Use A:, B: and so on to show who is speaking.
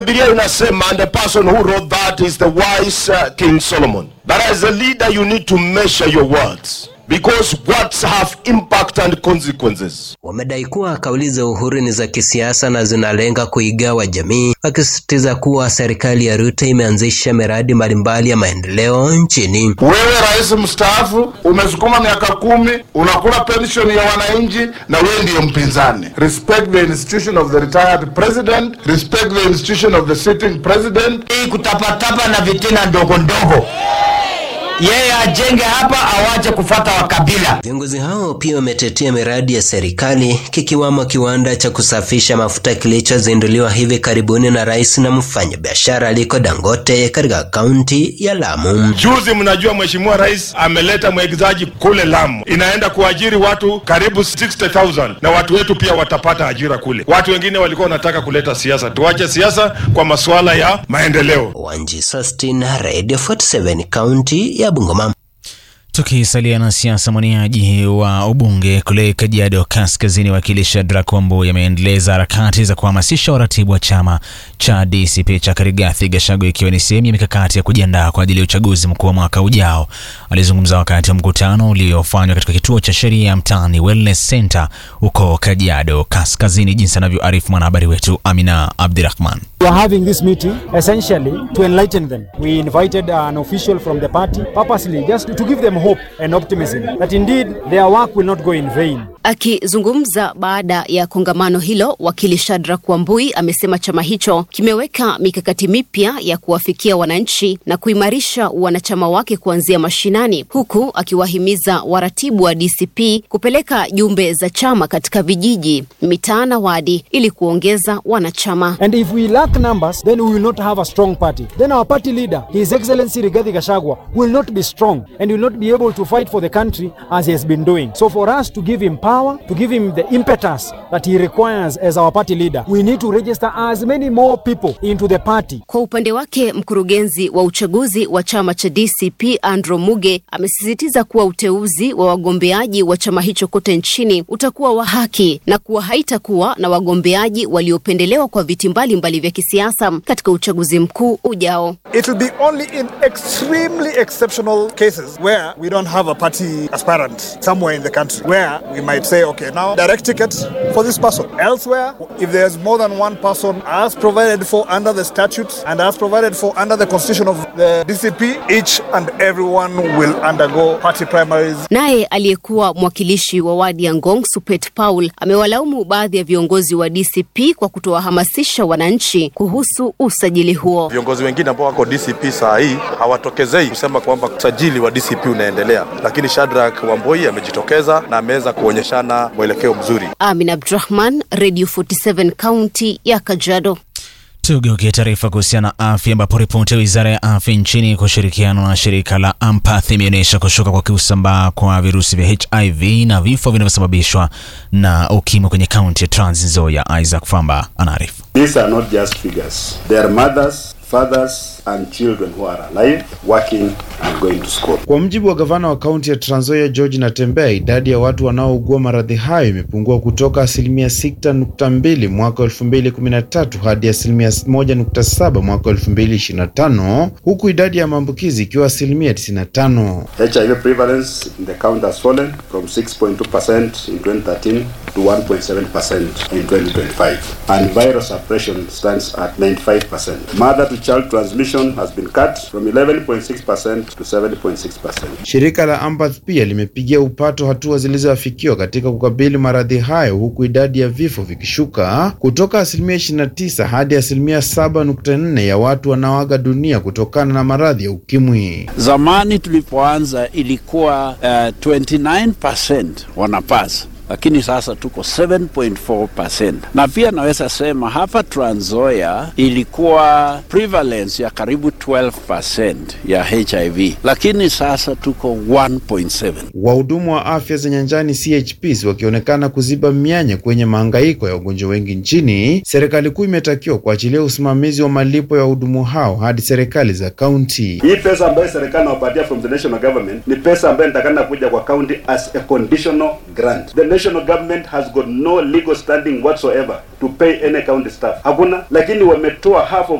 A: Biblia inasema and the person who wrote that is the wise uh, King Solomon. That as a leader you need to measure your words because words have impact and consequences.
B: Wamedai kuwa kauli za Uhuru ni za kisiasa na zinalenga kuigawa jamii, wakisisitiza kuwa serikali ya Ruto imeanzisha miradi mbalimbali ya maendeleo nchini.
C: Wewe rais mstaafu umesukuma miaka kumi, unakula pension ya wananchi na wewe ndiyo mpinzani. Respect the institution of the retired president, respect the institution of the sitting president.
D: Hii kutapatapa na vitina ndogo ndogo yeye ajenge hapa, awache kufata wakabila.
B: Viongozi hao pia wametetea miradi ya serikali kikiwamo kiwanda cha kusafisha mafuta kilichozinduliwa hivi karibuni na rais na mfanyabiashara Aliko Dangote katika kaunti ya Lamu.
A: Juzi mnajua mheshimiwa rais ameleta mwekezaji kule Lamu, inaenda kuajiri watu karibu 60,000 na watu wetu pia watapata ajira kule. Watu wengine walikuwa wanataka kuleta siasa, tuache siasa kwa masuala ya maendeleo.
B: Wanji Sustin, Radio 47 kaunti ya Bungoma.
E: Tukisalia na siasa, mwaniaji wa ubunge kule Kajiado Kaskazini, wakili Shadrack Wambui ameendeleza harakati za kuhamasisha waratibu wa chama cha DCP cha Karigathi Gachagua, ikiwa ni sehemu ya mikakati ya kujiandaa kwa ajili ya uchaguzi mkuu wa mwaka ujao. Alizungumza wakati wa mkutano uliofanywa katika kituo cha sheria ya mtaani Wellness Center huko Kajiado Kaskazini, jinsi anavyoarifu mwanahabari wetu Amina Abdirahman.
F: We are having this meeting essentially to enlighten them. We invited an official from the party purposely just to give them hope and optimism that indeed their work will not go in vain.
G: Akizungumza baada ya kongamano hilo, wakili Shadrack Wambui amesema chama hicho kimeweka mikakati mipya ya kuwafikia wananchi na kuimarisha wanachama wake kuanzia mashinani, huku akiwahimiza waratibu wa DCP kupeleka jumbe za chama katika vijiji, mitaa na wadi ili kuongeza wanachama.
F: And if we lack numbers, then we will not have a strong party. Then our party leader, His Excellency Rigathi Gachagua, will not be strong and will not be able to fight for the country as he has been doing. So for us to give him power, to give him the impetus that he requires as our party leader, we need to register as many more people into the party.
G: Kwa upande wake, mkurugenzi wa uchaguzi wa chama cha DCP Andrew Muge amesisitiza kuwa uteuzi wa wagombeaji wa chama hicho kote nchini utakuwa wa haki na kuwa haitakuwa na wagombeaji waliopendelewa kwa viti mbalimbali vya kisiasa katika uchaguzi mkuu ujao.
H: It will be only in extremely exceptional cases where we don't have a party aspirant somewhere in the country where we might say, okay, now direct ticket for this person. Elsewhere, if there's more than one person as provided for under the statutes and as provided for under the constitution of the DCP, each and everyone will undergo party primaries.
G: Naye aliyekuwa mwakilishi wa wadi ya Ngong Supet Paul amewalaumu baadhi ya viongozi wa DCP kwa kutowahamasisha wananchi kuhusu usajili huo.
I: Viongozi wengine ambao wako DCP saa hii hawatokezei kusema kwamba usajili wa DCP unaendelea, lakini Shadrack Wambui amejitokeza na ameweza kuonyeshana mwelekeo mzuri.
G: Amin Abdurahman, Radio 47 kaunti ya Kajiado.
E: Tugeukie taarifa kuhusiana na afya, ambapo ripoti ya wizara ya afya nchini kwa ushirikiano na shirika la Ampath imeonyesha kushuka kwa kusambaa kwa virusi vya HIV na vifo vinavyosababishwa na ukimwi kwenye kaunti ya Trans Nzoia. Isaac Famba anaarifu.
J: These are not just figures. They are mothers, fathers and children who are alive, working and going to school.
K: Kwa mjibu wa gavana wa kaunti ya Trans Nzoia George Natembeya, idadi ya watu wanaougua maradhi hayo imepungua kutoka asilimia 6.2 mwaka 2013 hadi asilimia 1.7 mwaka 2025, huku idadi ya maambukizi ikiwa asilimia 95.
J: HIV prevalence in the county has fallen from 6.2% in 2013 to 1.7% in 2025 and viral suppression stands at 95%. Mother to child transmission has been cut from 11.6% to 7.6%.
K: Shirika la Ampath pia limepigia upato hatua zilizoafikiwa katika kukabili maradhi hayo huku idadi ya vifo vikishuka kutoka asilimia 29 hadi asilimia 7.4 ya watu wanaoaga dunia kutokana na maradhi ya ukimwi.
L: Zamani tulipoanza ilikuwa uh, 29% wanapasa lakini sasa tuko 7.4%, na pia naweza sema hapa Trans Nzoia ilikuwa prevalence ya karibu 12% ya HIV, lakini sasa tuko 1.7.
K: Wahudumu wa afya za nyanjani CHPs wakionekana kuziba mianya kwenye mahangaiko ya wagonjwa wengi nchini, serikali kuu imetakiwa kuachilia usimamizi wa malipo ya wahudumu hao hadi serikali za kaunti.
J: Hii pesa ambayo serikali inawapatia from the national government ni pesa ambayo inatakana kuja kwa county as a conditional grant. The national government has got no legal standing whatsoever to pay any county staff. Hakuna, lakini wametoa half of